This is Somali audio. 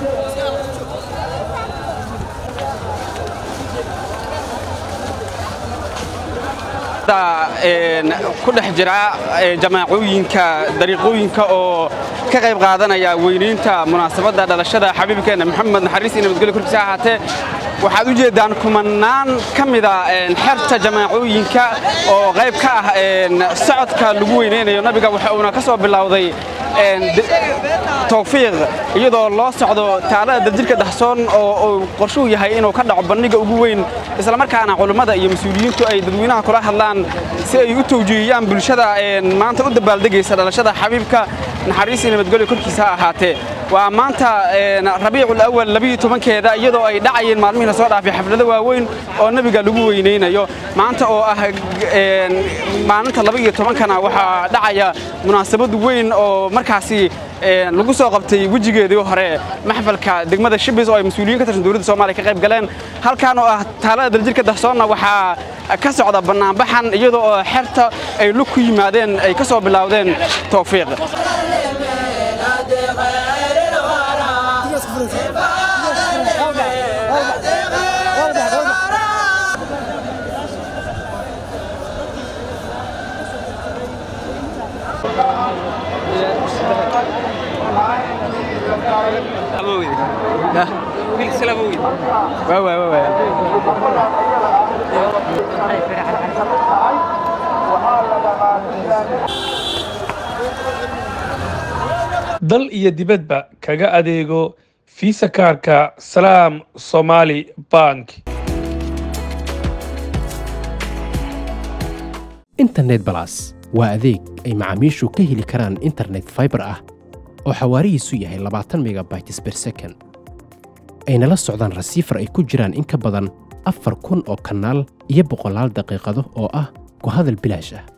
ku dhex jira jamaacooyinka dariiqooyinka oo ka qayb qaadanaya weynaynta munaasabadda dhalashada xabiibkeenna maxamed naxariis iyo nabadgelyo korkiisa ahaatee waxaad u jeeddaan kumanaan ka mida xerta jamaacooyinka oo qayb ka ah socodka lagu weynaynayo nabiga waxa uuna ka soo bilowday tawfiiq iyadoo loo socdo taalada dajirka dahsoon oo uu qorshuhu yahay inuu ka dhaco bandhiga ugu weyn islamarkaana culummada iyo mas-uuliyiintu ay dadweynaha kula hadlaan si ay u tawjiihiyaan bulshada maanta u dabaaldegaysa dhalashada xabiibka naxariis iyo nabadgelyo korkiisa ha ahaatee waa maanta rabiicul awal labiyo tobankeeda iyadoo ay dhacayeen maalmihii la soo dhaafay xaflado waaweyn oo nebiga lagu weynaynayo maanta oo ah maalinta laba iyo tobankana waxaa dhacaya munaasabad weyn oo markaasi lagu soo qabtay wejigeedii hore maxfalka degmada shibis oo ay mas-uuliyiin ka tirsan dowladda soomaaliya ka qayb galeen halkan oo ah taalada daljirka dahsoonna waxaa ka socda bannaanbaxan iyadoo oo xerta ay lug ku yimaadeen ay ka soo bilowdeen tawfiiq dal iyo dibadba kaga adeego fiisa kaarka salaam somaali bank internet balas waa adeeg ay macaamiishu ka heli karaan internet faibar ah oo xawaarihiisu yahay labaatan megabytes ber second ayna la socdaan rasiifar ay ku jiraan in ka badan afar kun oo kanaal iyo boqolaal daqiiqado oo ah ku hadal bilaash ah